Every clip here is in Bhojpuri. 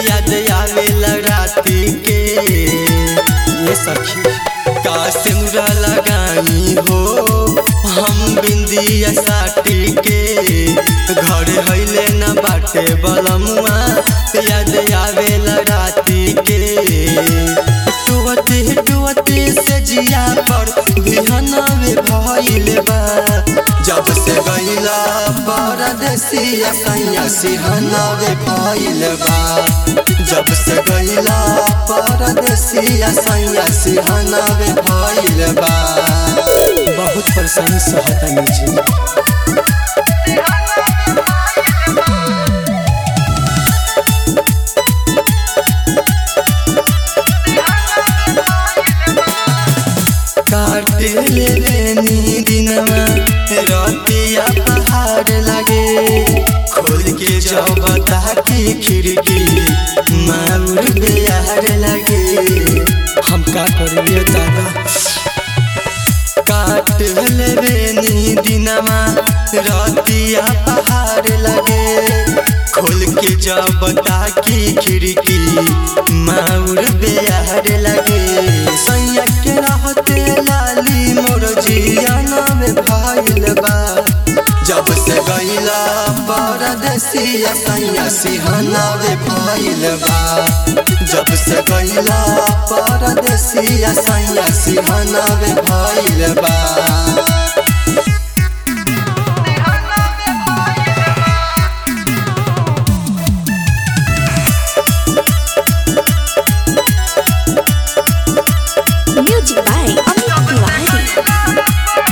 याद आवेला राती के ये सखी का सिमरा लगाई हो हम बिंदिया साटी के घर हइले न बाटे बलमुआ याद आवेला राती के टुवते टुवते से जिया पर बिहनवे भइल बा जब से गइला परदेसिया सैया सिहनवे भइल बा जब से गइला परदेसिया सैया सिहनवे भइल बा बहुत परेशानी सहतनी जी काटे ले लेनी दिनमा रतिया पहाड़ लगे खोल के जाओ बता की खिड़की माउर बिहार लगे हम का करिए दादा काट ले लेनी दिनमा रतिया पहाड़ लगे खोल के जाओ बता की खिड़की माउर बिहार लगे सैया के रहते लाली मोर जियाना में भाइल बा जब से गइला परदेसिया सैया सिहाना में भाइल बा जब से गइला परदेसिया सैया सिहाना में भाइल बा Music by Amit Tiwari.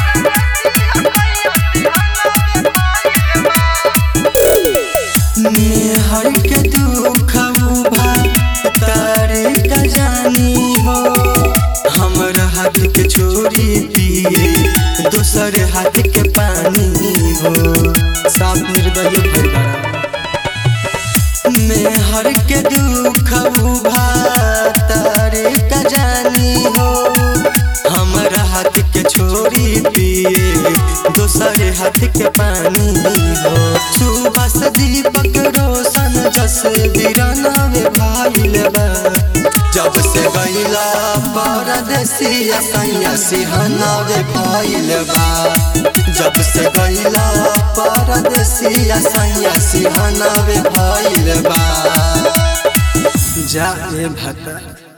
हर के दुख उभा तारे का जानी हो हमर हाथ के छोरी पिए दोसर हाथ के पानी हो साफ निर्दय भरभरा में हर के दुख उभा तारे का जानी हो हमर हाथ के छोरी पिए दोसर हाथ के पानी हो सुबह से दीपक रोशन जस बिराना में भाइल बा जब से गइला परदेसिया सैया सिहाना में भाइल बा जब से गइला परदेसिया सैया सिहाना में भाइल बा जा रे भता